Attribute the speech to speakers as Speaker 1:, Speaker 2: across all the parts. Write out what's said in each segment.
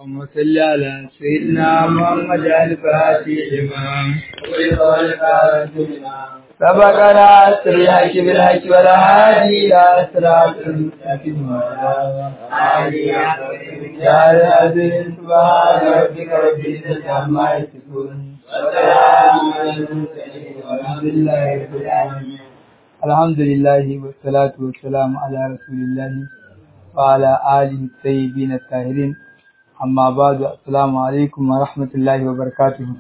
Speaker 1: اللهم صل على سيدنا محمد الفاتح لما سبقنا الحق بالحق والهادي الى صراط المستقيم يا العزيز سبحان ربك رب العزة عما يصفون وسلام على المرسلين والحمد لله رب العالمين الحمد لله والصلاة والسلام على رسول الله وعلى آله الطيبين الطاهرين amma ba da assalamu alaikum wa rahmatullahi wa barakatuhu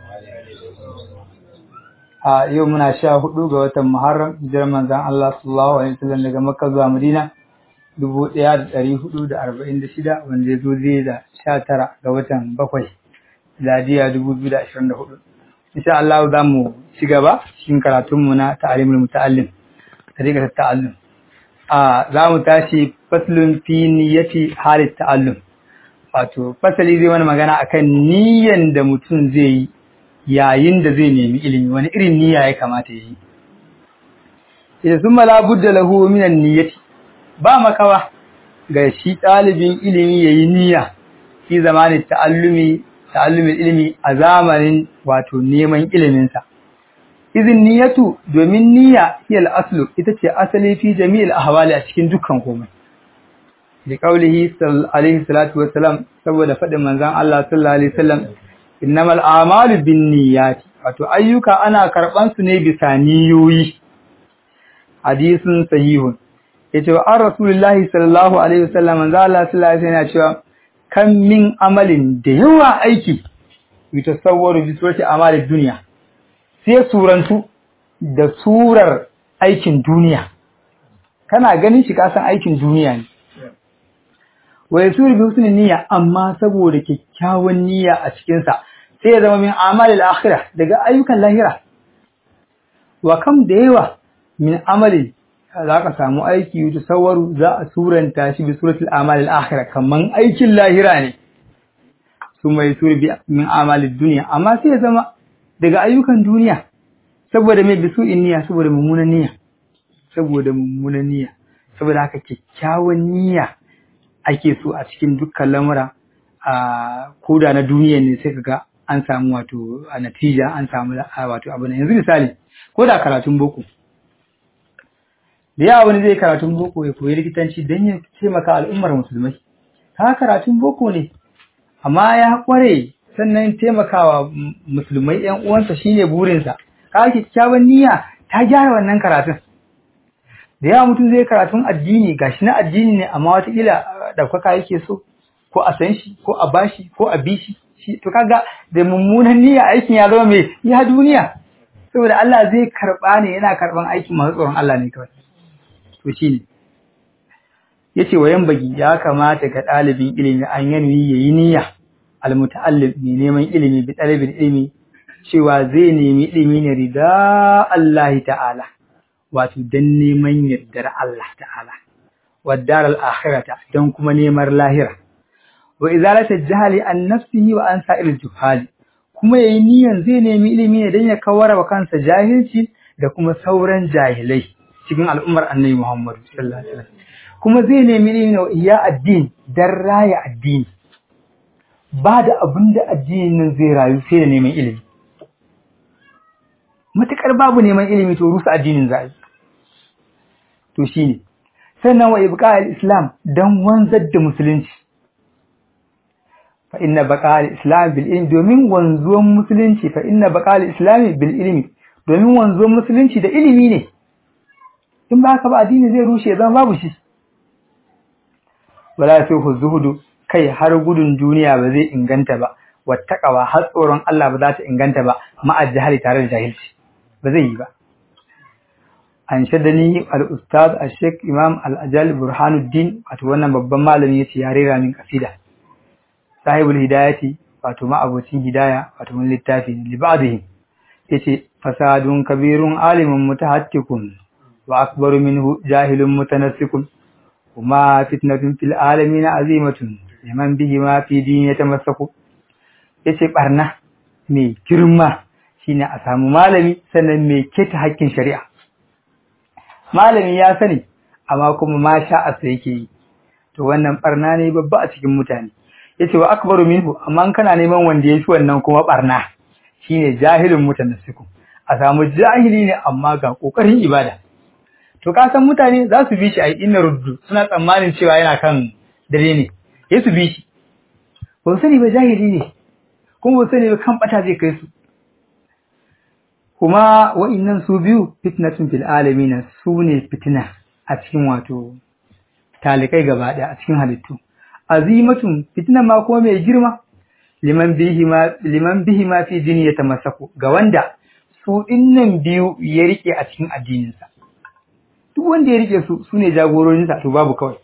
Speaker 1: a yau muna sha hudu ga watan muharram hijirar manzan Allah sallallahu alaihi wasallam daga makka zuwa madina dubu ɗaya da ɗari hudu da arba'in da shida wanda ya zo zai da sha tara ga watan bakwai ladiya dubu biyu da ashirin da hudu insha Allah za mu ci gaba cikin karatunmu na ta'alimul muta'allim tariqat ta'allum a za mu tashi faslun fi niyyati halit ta'allum wato fasali zai wani magana akan niyyan da mutum zai yi yayin da zai nemi ilimi wani irin niyya ya kamata ya yi idan sun mala budda lahu minan niyyati ba makawa ga shi ɗalibin ilimi ya yi niyya fi zamanin ta'allumi ta'allumin ilimi a zamanin wato neman iliminsa izin niyyatu domin niyya hiyal aslu ita ce asali fi jami'il ahwali a cikin dukkan komai da kaulihi alaihi salatu wassalam saboda faɗin manzon Allah sallallahu alaihi wasallam innamal a'malu binniyati wato ayyuka ana karban su ne bisa niyoyi hadisin sahihun yace an rasulullahi sallallahu alaihi wasallam manzon Allah sallallahu alaihi wasallam cewa kan min amalin da yawa aiki yutasawwaru bi surati amali dunya sai surantu da surar aikin duniya kana ganin shi kasan aikin duniya ne wa yasuru bi husnin niyya amma saboda kyakkyawan niyya a cikin sa sai ya zama min amalil akhirah daga ayyukan lahira wa kam da yawa min amali za ka samu aiki yuta sawaru za a suranta shi bi suratul amalil akhirah kaman aikin lahira ne su mai suri bi min amalid duniya amma sai ya zama daga ayyukan duniya saboda mai bisu niyya saboda mummunan niyya saboda mummunan niyya saboda haka kyakkyawan niyya ake so a cikin dukkan lamura a koda na duniya ne sai kaga an samu wato a natija an samu wato abu ne yanzu misali ko da karatun boko da yawa wani zai karatun boko ya koyi likitanci don ya taimaka al'ummar musulmai ta karatun boko ne amma ya kware sannan taimakawa musulmai yan uwansa shine burinsa ka kyakkyawan niyya ta gyara wannan karatun da yawa mutum zai karatun addini gashi na addini ne amma watakila ɗaukaka yake so ko a san shi ko a bashi ko a bishi shi to kaga da mummunan niyya aikin ya zama mai ya duniya saboda Allah zai karɓa ne yana karɓan aikin masu tsoron Allah ne kawai to shine yace wayan bagi ya kamata ga ɗalibin ilimi an yanwi yayi niyya almuta'allim mai neman ilimi bi ɗalibin ilimi cewa zai nemi ilimi ne rida Allah ta'ala wato don neman yardar Allah ta'ala waddar al'akhirata don kuma neman lahira wa izalata jahali an nafsihi wa an sa'ir juhali kuma yayi niyan zai nemi ilimi ne don ya kawar wa kansa jahilci da kuma sauran jahilai cikin al'ummar annabi Muhammad sallallahu alaihi wasallam kuma zai nemi ilimi ne iya addini dan raya addini ba da abin da addinin nan zai rayu sai da neman ilimi matukar babu neman ilimi to rusa addinin za a yi to shi ne sannan wa ibqa al-islam dan wanzar da musulunci fa inna baqa al-islam bil ilmi domin wanzuwan musulunci fa inna baqa al-islam bil ilmi domin wanzuwan musulunci da ilimi ne in ba haka ba addini zai rushe zama babu shi wala sai zuhudu kai har gudun duniya ba zai inganta ba wattaqawa har tsoron Allah ba za ta inganta ba ma'a jahili tare da jahilci ba zai yi ba an shaddani al-ustaz al-sheikh imam al-ajal burhanuddin wato wannan babban malami yace ya rera min kasida sahibul hidayati wato ma'abocin hidaya wato wani littafi ne li ba'dihi yace fasadun kabirun alimun mutahattikun wa akbaru minhu jahilun mutanassikun kuma fitnatun fil alamin azimatun liman bihi ma fi din yatamassaku yace barna mai girma shine a samu malami sannan mai keta haƙƙin shari'a malami ya sani amma kuma ma sha'asa yake yi to wannan barna ne babba a cikin mutane yace wa akbaru minhu amma in kana neman wanda yafi wannan kuma barna shine jahilin mutanassiku a samu jahili ne amma ga kokarin ibada to ka san mutane za su bi shi a inna ruddu suna tsammanin cewa yana kan dare ne ya su bi shi ba su sani ba jahili ne kuma ba su sani ba kan bata zai kai su kuma wa'innan su biyu fitnatun fil alamin su ne fitina a cikin wato talikai gaba ɗaya a cikin halittu azimatun fitinan ma kuma mai girma liman bihi ma liman bihi ma fi dini ya tamassaku ga wanda su dinnan biyu ya rike a cikin addininsa duk wanda ya rike su sune jagororinsa to babu kawai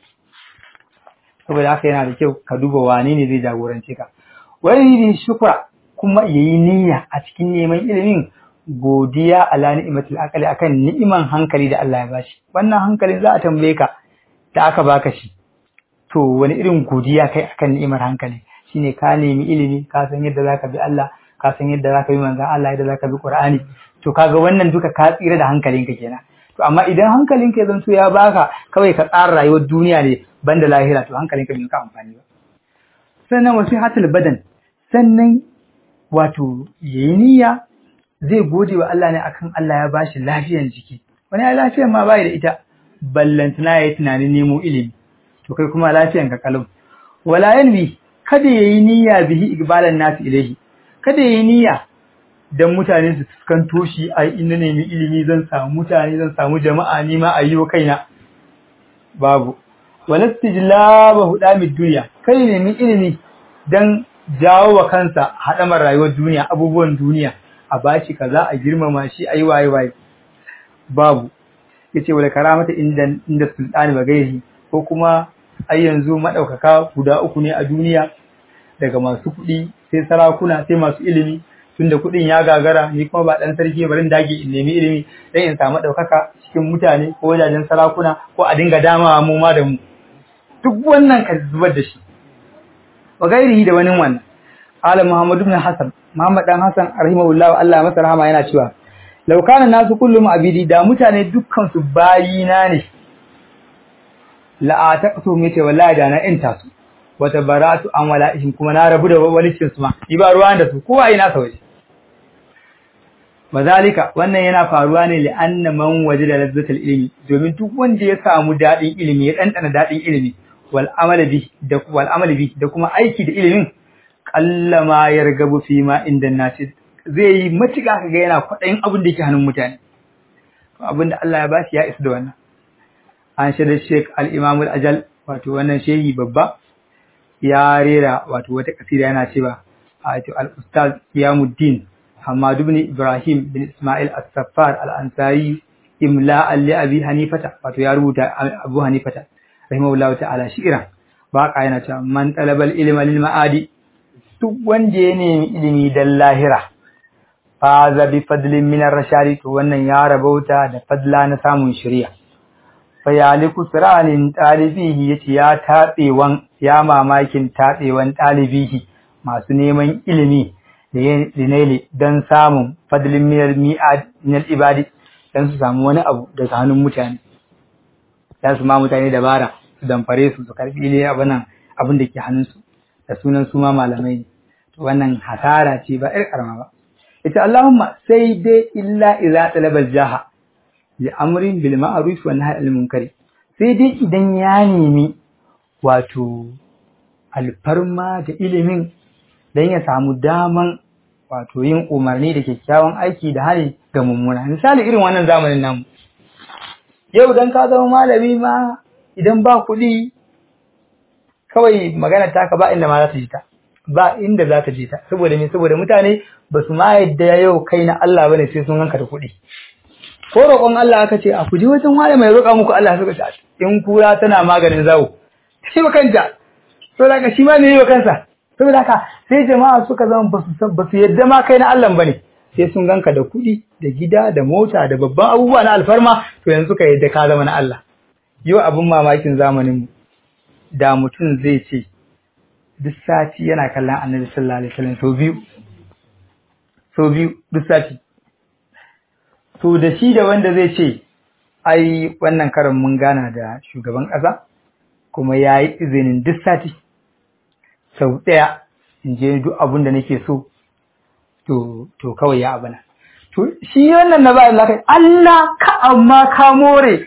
Speaker 1: saboda haka yana da kyau ka duba wane ne zai jagorance ka wani ne shukra kuma yayi niyya a cikin neman ilimin godiya ala ni'matul aqli akan ni'iman hankali da Allah ya bashi wannan hankalin za a tambaye ka da aka baka shi to wani irin godiya kai akan ni'imar hankali shine ka nemi ilimi ka san yadda zaka bi Allah ka san yadda zaka bi manzon Allah yadda zaka bi Qur'ani to kaga wannan duka ka tsira da hankalinka kenan to amma idan hankalinka ya zanto ya baka kawai ka tsara rayuwar duniya ne banda lahira to hankalinka bai ka amfani ba sannan wasihatul badan sannan wato yayi niyya zai gode wa Allah ne akan Allah ya bashi lafiyan jiki wani ya lafiyan ma bai da ita ballantana yayi tunanin nemo ilimi to kai kuma lafiyan ka kalau wala yanwi kada yayi niyya bihi igbalan nasu ilahi kada yayi niyya dan mutane su fuskanto shi ai inda nemi ilimi zan samu mutane zan samu jama'a ni ma ayi wa kaina babu walastijlaba hudamid duniya kai nemi ilimi dan jawo wa kansa hadamar rayuwar duniya abubuwan duniya a bashi kaza a girmama shi ayi waye waye babu yace wala karamata inda inda sultani bagairi ko kuma ai yanzu madaukaka guda uku ne a duniya daga masu kuɗi sai sarakuna sai masu ilimi tunda kuɗin ya gagara ni kuma ba dan sarki bari dage in nemi ilimi dan in samu daukaka cikin mutane ko wajajen sarakuna ko a dinga damawa mu ma da mu duk wannan ka zubar da shi wa gairihi da wani wannan Ala Muhammad ibn Hassan Muhammad dan Hassan rahimahullahu Allah masa rahama yana cewa law kana nasu kullum abidi da mutane dukkan su bayina ne la ataqtu mita wallahi da na inta su wata baratu an wala'ihim kuma na rabu da walicin su ma yi ba ruwan da su kowa ina sa waje Bazalika wannan yana faruwa ne li anna man wajida lazzatul ilmi domin duk wanda ya samu dadin ilimi ya dandana dadin ilimi wal amali bi da wal amali bi da kuma aiki da ilimin kallama yargabu fi ma inda nasi zai yi matuƙa kaga yana kwaɗayin abin da yake hannun mutane abin da Allah ya ba shi ya isa da wannan an shaida Sheikh al-Imam al-Ajal wato wannan shehi babba ya rera wato wata kasida yana cewa wato al-Ustaz Qiyamuddin Hamad ibn Ibrahim bin Ismail as-Saffar al-Ansari imla'an li Abi Hanifata wato ya rubuta Abu Hanifata rahimahullahu ta'ala shi'ran baka yana cewa man talabal ilma lil ma'adi duk wanda ya nemi ilimi dan lahira faza bi fadlin min ar-rashadi to wannan ya rabauta da fadla na samun shari'a fa yaliku siranin talibihi yace ya tabewan ya mamakin tabewan talibihi masu neman ilimi da yanayi dan samun fadlin min al-mi'ad min al-ibadi dan su samu wani abu daga hannun mutane dan su ma mutane dabara su damfare su su karbi ne abin abin da ke hannunsu da sunan su ma malamai ne to wannan hasara ce ba ir karama ba ita Allahumma sai dai illa idza talabal jaha li amrin bil ma'ruf wa nahy anil munkari sai dai idan ya nemi wato alfarma da ilimin dan ya samu daman wato yin umarni da kyakkyawan aiki da hali ga mummuna misali irin wannan zamanin namu yau dan ka zama malami ma idan ba kuɗi kawai magana taka ba inda ma za ta ji ta ba inda za ta ji ta saboda me saboda mutane ba su ma yadda yau kai na Allah bane sai sun hanka da kuɗi ko roƙon Allah aka ce a ku je wajen wani mai roƙa muku Allah suka ce in kura tana maganin zawo sai ba kanta to da shi ma ne yi wa kansa saboda haka sai jama'a suka zama ba su ba su yadda ma kai na Allah bane sai sun ganka da kuɗi da gida da mota da babban abubuwa na alfarma to yanzu ka yadda ka zama na Allah yau abin mamakin zamanin mu da mutum zai ce duk sati yana kallon annabi sallallahu alaihi wasallam sau biyu sau biyu duk sati to da shi da wanda zai ce ai wannan karin mun gana da shugaban ƙasa kuma ya yi izinin duk sati sau ɗaya in je duk abin da nake so to to kawai ya abana to shi wannan na ba Allah kai Allah ka amma ka more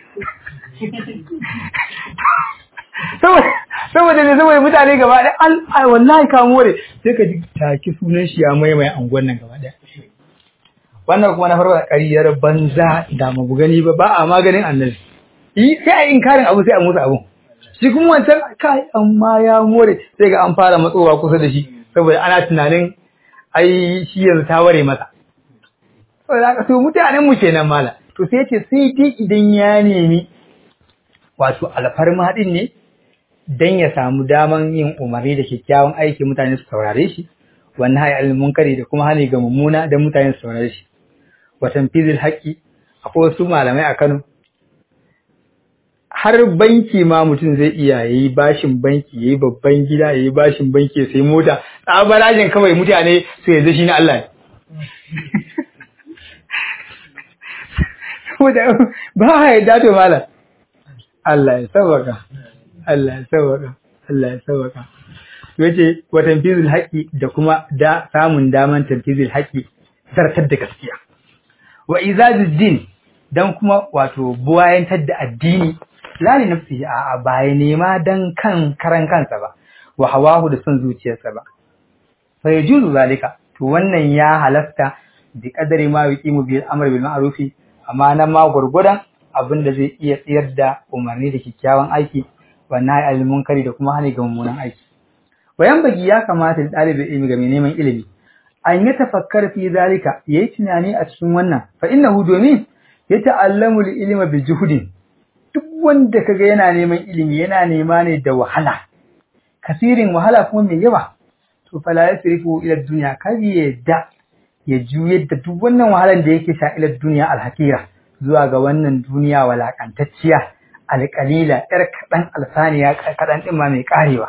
Speaker 1: saboda ne saboda mutane gaba ɗaya an wallahi ka more sai ka ji taki sunan shi ya maimai angon nan gaba ɗaya wannan kuma na farko ƙaryar banza da mu gani ba ba a maganin annabi yi sai a inkarin abu sai a musu abu shi kuma wancan kai amma ya more sai ga an fara matsowa kusa da shi saboda ana tunanin ai shi yanzu ta ware masa saboda haka so mutanen mu kenan mala to sai ce sai dai idan ya nemi wato alfarma din ne dan ya samu daman yin umarni da kyakkyawan aiki mutane su saurare shi wannan hayi munkari da kuma hani ga mummuna dan mutane su saurare shi wa tanfizil haqqi akwai wasu malamai a Kano har banki ma mutum zai iya yayi bashin banki yayi babban gida yayi bashin banki sai mota tsabarajin kawai mutane su yanzu shi na Allah ne ba a yadda to malam Allah ya sauwaka Allah ya sauwaka Allah ya sauwaka yace wa tanfizul haqqi da kuma da samun daman tanfizul haqqi zartar da gaskiya wa izadud din dan kuma wato buwayantar da addini la li nafsihi a baya nema dan kan karan kansa ba wa hawahu da son zuciyarsa ba fa yajuzu zalika to wannan ya halasta bi kadari ma yuqimu bil amr bil ma'ruf amma nan ma gurgudan abin da zai iya tsayar da umarni da kyakkyawan aiki wa nahi al munkari da kuma hani ga mummunan aiki wayan bagi ya kamata dalibin ilimi ga mai neman ilimi an yi tafakkar fi zalika yayi tunani a cikin wannan fa innahu domin ya ta'allamu al ilma bi juhudin duk wanda kaga yana neman ilimi yana nema ne da wahala kasirin wahala kuma mai yawa to fala yasrifu ila dunya kabi yadda ya juyar da duk wannan wahalan da yake sha ila duniya alhakira zuwa ga wannan duniya walakantacciya alƙalila yar kaɗan alsaniya kaɗan ɗin ma mai ƙarewa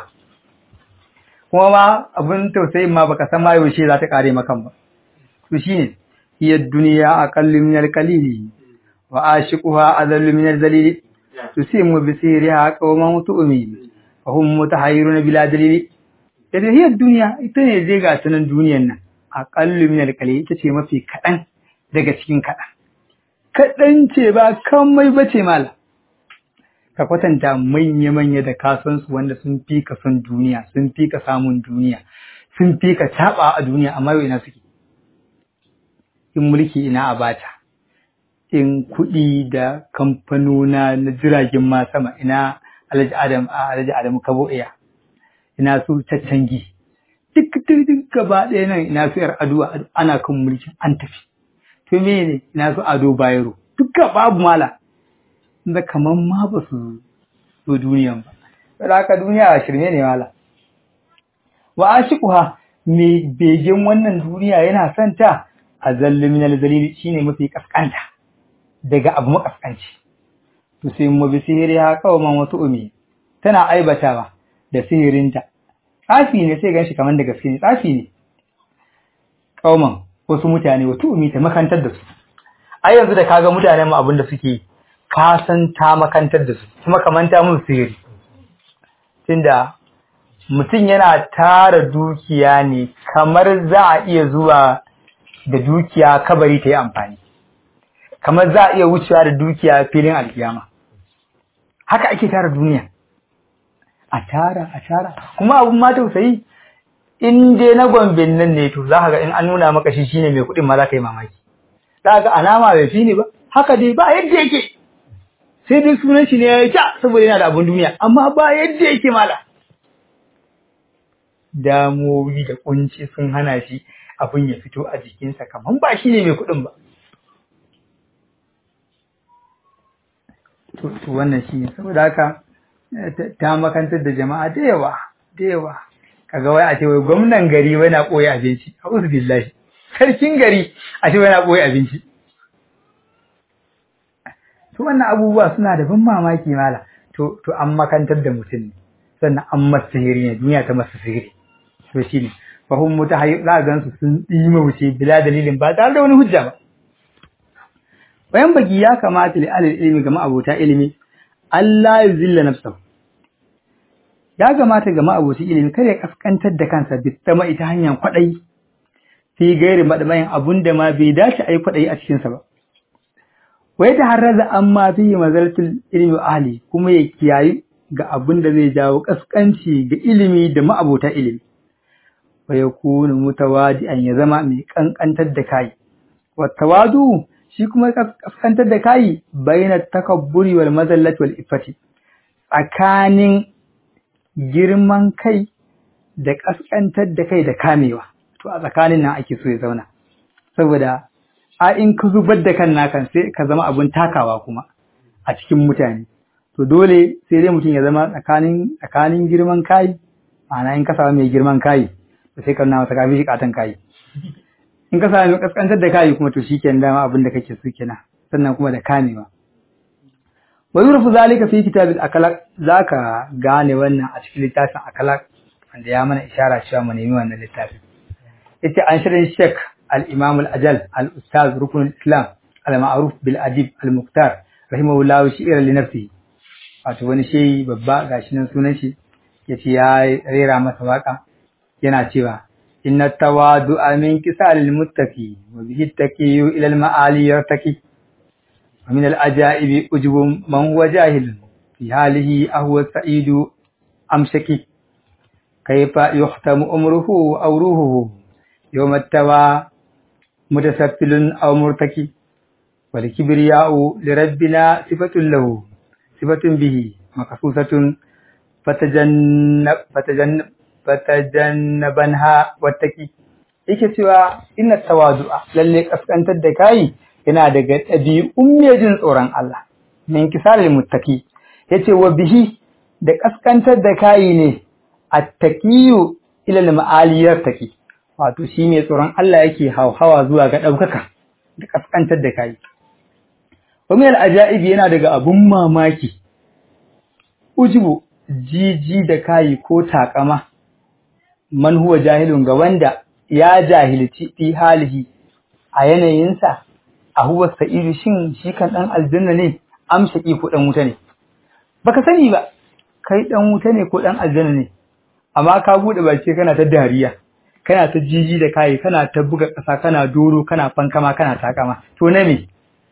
Speaker 1: kuma ma abin tausayin ma baka san ma yaushe za ta ƙare makan ba to shine hiya duniya aqallu min alqalili wa ashiquha adallu min alzalili tusimu bi sihriha qawman tu'mi wa hum mutahayyiruna bila dalili yace hiya duniya ita ne zai ga tunan duniyan nan aqallu min alqalili ita ce mafi kaɗan daga cikin kaɗan kaɗan ce ba kamai bace mala ka kwatanta manya-manya da kasansu wanda sun fi ka son duniya sun fi ka samun duniya sun fi ka taɓa a duniya amma yau ina suke in mulki ina a bata in kuɗi da kamfanona na jiragen ma sama ina alhaji adam a alhaji adamu kabo iya ina su caccangi duk duk gaba ɗaya nan ina su yar ado ana kan mulkin an tafi to me ne ina su ado bayero duka babu mala da kaman ma ba su zo duniyan ba saboda haka duniya shirme ne mala wa ashiquha me begen wannan duniya yana son ta azallu min alzalil shine mafi kaskanta daga abu makaskanci to sai mu bi sihiri ha kawaman wasu umi tana aibatawa da sihirinta tsafi ne sai ganshi kaman da gaske ne tsafi ne kawaman wasu mutane wasu umi ta makantar da su ai yanzu da kaga mutanen mu abin da suke yi ka san ta makantar da su kuma kamanta mun sihiri tunda mutum yana tara dukiya ne kamar za a iya zuwa da dukiya kabari ta yi amfani kamar za a iya wucewa da dukiya filin alkiyama haka ake tara duniya a tara a tara kuma abun ma tausayi in dai na gombin nan ne to za ka ga in an nuna maka shi shine mai kuɗin ma za ka yi mamaki za ka ga alama bai fi ne ba haka dai ba yadda yake sai dai sunan shi ne ya yi ta saboda yana da abin duniya amma ba yadda yake mala damowi da kunci sun hana shi abin ya fito a jikinsa kamar ba shi ne mai kuɗin ba to wannan shi ne saboda haka ta makantar da jama'a da yawa da yawa kaga wai a ce wai gwamnan gari wai na ɓoye abinci a billahi sarkin gari a ce wai na ɓoye abinci to wannan abubuwa suna da ban mamaki mala to to an makantar da mutum ne sannan an masa sihiri ne duniya ta masa sihiri to shine fa hum mutahayyi za gan su sun dima wuce bila dalilin ba tare da wani hujja ba bayan baki ya kamata li alil ilmi ga abota ilimi Allah ya zilla nafsahu ya gamata ga ma'abocin ilimi kada ya kaskantar da kansa bitama ita hanyar kwaɗayi fi gairi maɗamayin abun da ma bai dace a yi kwaɗayi a cikinsa ba wai ta harraza an ma fi mazartul ilimi wa ahli kuma ya kiyayi ga abun da zai jawo kaskanci ga ilimi da ma'abota ilimi wa yakunu mutawadi'an ya zama mai kankantar da kai wa tawadu shi kuma kaskantar da kai bayna takabburi wal mazallati wal iffati tsakanin girman kai da kaskantar da kai da kamewa to a tsakanin nan ake so ya zauna saboda a in ka zubar da kan nakan sai ka zama abun takawa kuma a cikin mutane to dole sai dai mutum ya zama tsakanin tsakanin girman kai ma'ana in ka samu mai girman kai to sai ka nuna masa kafi shi katan kai in ka samu kaskantar da kai kuma to shikenan dama abin da kake so kenan sannan kuma da kamewa wa yurfu zalika fi kitabil akalak zaka gane wannan a cikin littafin akalak wanda ya mana ishara cewa mu nemi wannan littafin yace an shirin Sheikh al-Imam al-Ajal al-Ustaz Rukun islam al-Ma'ruf bil Adib al-Muqtar rahimahullahu shi'ira li nafsihi wato wani shehi babba gashi nan sunan shi yace ya rera masa waka yana cewa inna tawadu'a min kisalil muttaqi wa bihi taqiyu ila al-ma'ali yartaqi wa min al-ajaibi ujubu man huwa jahil fi halihi ahwa sa'idu amshaki kayfa yuhtamu umruhu aw ruhuhu yawma tawa mutasaffilun aw murtaki wal kibriya'u li rabbina sifatun lahu sifatun bihi makasusatun fatajannab fatajannab fatajannabanha wattaki yake cewa inna tawadu'a lalle kaskantar da kai yana daga ɗabi'un mai jin tsoron Allah min kisalil muttaki yace wa bihi da kaskantar da kai ne attaqiyu ila al-ma'aliyar taki wato shi mai tsoron Allah yake hauhawa zuwa ga daukaka da kaskantar da kai wa min al-ajaibi yana daga abun mamaki ujubu jiji da kai ko takama man huwa jahilun ga wanda ya jahilci fi halihi a yanayinsa a huwa sa'idu shin shi kan dan aljanna ne amshaki ko dan wuta ne baka sani ba kai dan wuta ne ko dan aljanna ne amma ka bude baki kana ta dariya kana ta jiji da kai kana ta buga kasa kana doro kana fankama kana takama to na me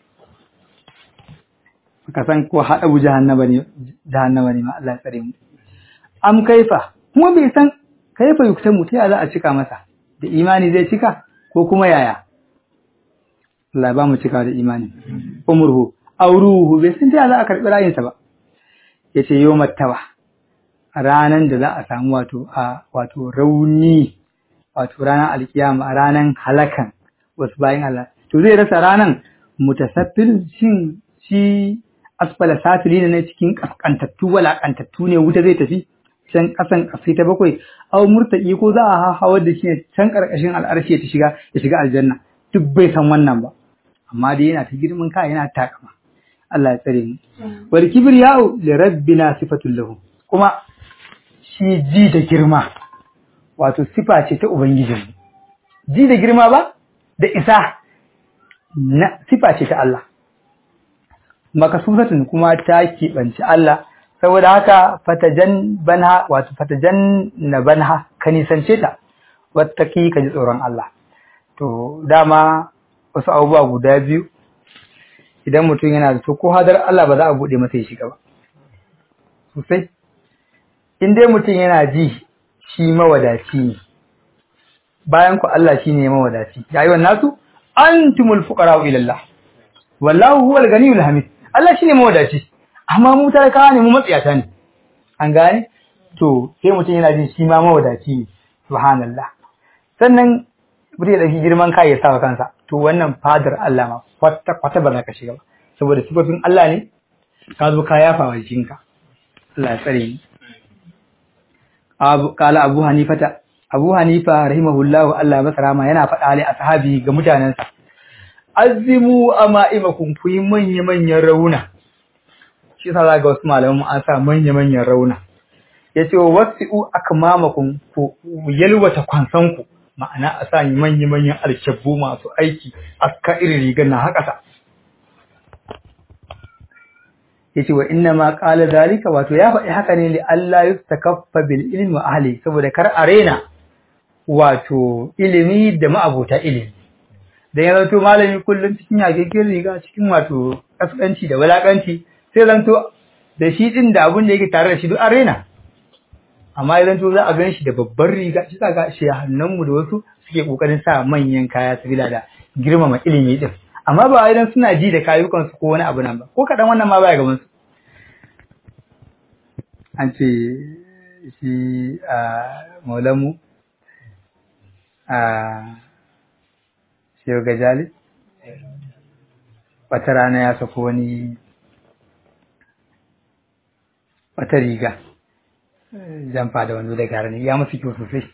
Speaker 1: baka san ko hada bu jahannama ne jahannama ne ma Allah ya tsare mu am kaifa kuma bai san kaifa yuktamu ta za a cika masa da imani zai cika ko kuma yaya Allah ba mu cika da imani umruhu auruhu bai san ta za a karbi rayinsa ba yace yawmat tawa ranan da za a samu wato a wato rauni wato ranar alkiyama ranan halakan wasu bayan Allah to zai rasa ranan mutasaffil shin shi asfala safili ne cikin kaskantattu walakantattu ne wuta zai tafi can kasan kasai ta bakwai aw murtaki ko za a hawar da shi can karkashin al'arshi ta shiga ya shiga aljanna duk bai san wannan ba amma dai yana ta girman kai yana takama Allah ya tsare mu wal kibriya'u li rabbina sifatul lahu kuma shi ji da girma wato sifa ce ta ubangijinmu ji da girma ba da isa na sifa ce ta Allah makasusatun kuma ta keɓanci Allah saboda haka fatajan banha wato fatajan na banha ka nisance ta wattaki ka ji tsoron Allah to dama wasu abubuwa guda biyu idan mutum yana da to ko hadar Allah ba za a bude masa ya shiga ba sosai in dai mutum yana ji shi mawadaci ne bayan ku Allah shine mawadaci ya yi wannan su antumul fuqara ila Allah wallahu huwal ganiyul hamid Allah shine mawadaci amma mu talakawa ne mu matsiyata ne an gane to sai mutum yana jin shi ma mawadaci ne subhanallah sannan mutum ya dauki girman kai ya sawa kansa to wannan fadar Allah ma kwata kwata ba za ka shiga ba saboda sifofin Allah ne ka zo ka yafa wa jikinka Allah ya tsare ni abu kala abu hanifata abu hanifa rahimahullahu Allah ya masa rahama yana faɗa ali ashabi ga mutanensa azimu ama'imakum ku yi manya manyan rauna shi yasa za ga wasu malaman an sa manya-manyan rauna ya ce wasi'u akmamakum ku yalwata kwansanku ma'ana a sa manya-manyan alkyabbu masu aiki aska irin rigar na haka sa yace wa inna ma qala zalika wato ya faɗi haka ne li Allah yustakaffa bil ilmi wa ahli saboda kar arena wato ilimi da ma'abota ilimi da ya zanto malami kullum cikin yakekin riga cikin wato kaskanci da wulakanci sai zanto da shi din da abun da yake tare da shi duk arena amma ya zanto za a gan shi da babbar riga shi ga shi hannunmu da wasu suke kokarin sa manyan kaya sabila da girmama ilimi din amma ba idan suna ji da kayukansu ko wani abu nan ba ko kaɗan wannan ma baya gaban su an ce shi a maulamu a shehu gajali wata rana ya sako wani wata riga jamfa da wando da garani ya musu kyau sosai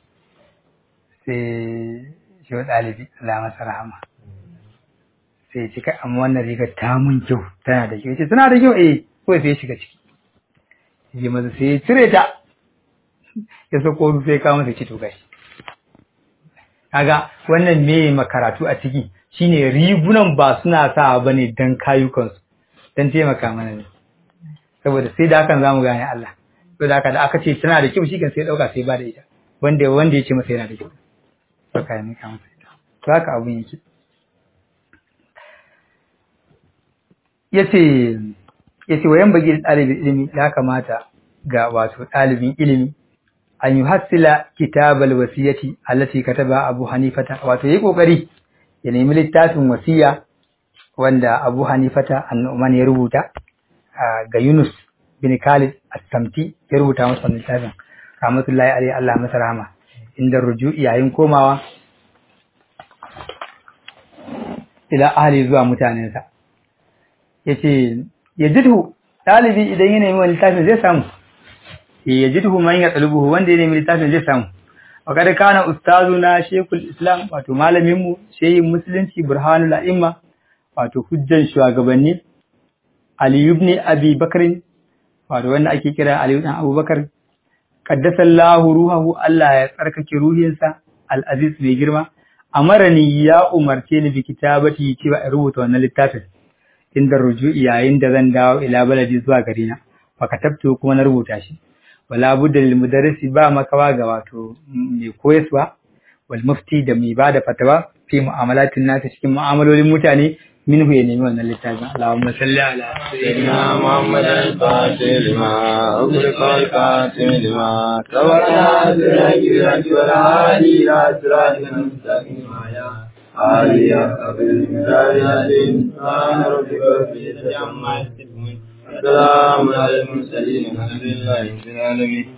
Speaker 1: sai shehu ɗalibi Allah masa rahama sai ce kai amma wannan rigar ta mun kyau tana da kyau ce tana da kyau eh kawai sai ya shiga ciki ya maza sai ya cire ta ya sako sai ya kawo masa ci to gashi kaga wannan me makaratu a ciki shine rigunan ba suna sa bane dan kayukansu dan taimaka mana ne saboda sai da hakan zamu gane Allah saboda haka da aka ce tana da kyau shi kan sai dauka sai ba da ita wanda wanda ya ce masa yana da kyau saka ne ka masa ita to haka abun yake yace yace wayan bagi ɗalibin ilimi ya kamata ga wato ɗalibin ilimi an yi hassila kitabal wasiyati allati kataba Abu Hanifata wato yayi kokari ya nemi littafin wasiya wanda Abu Hanifata annuman ya rubuta ga Yunus bin Khalid as-Samti ya rubuta masa littafin rahmatullahi alaihi Allah masa rahama inda ruju'i yayin komawa ila ahli zuwa mutanensa yace yajidhu dalibi idan ya nemi littafin zai samu yajidhu man yatlubuhu wanda ya nemi littafin zai samu wa kada kana ustazuna shaykhul islam wato malamin mu shehin musulunci burhanul a'imma wato hujjan shugabanni ali ibn abi bakr wato wanda ake kira ali ibn abubakar qaddasallahu ruhahu Allah ya tsarkake ruhinsa al-aziz mai girma amarani ya umarce ni bi kitabati cewa in rubuta wannan littafin inda ruju'i yayin da zan dawo ila baladi zuwa gari na fa katabtu kuma na rubuta shi wala budda lil mudarrisi ba makawa ga wato mai koyaswa wal mufti da mai bada fatawa fi mu'amalatin nasa cikin mu'amalolin mutane minhu ya nemi wannan littafin Allahumma salli ala
Speaker 2: sayyidina Muhammad al-Fatih lima ughliqa al-Qasim lima tawalla al-rajul wal hadi ila siratil mustaqim ya Ali ya qabil misalin ana rabbika fi jama'atin السلام على المرسلين الحمد لله رب العالمين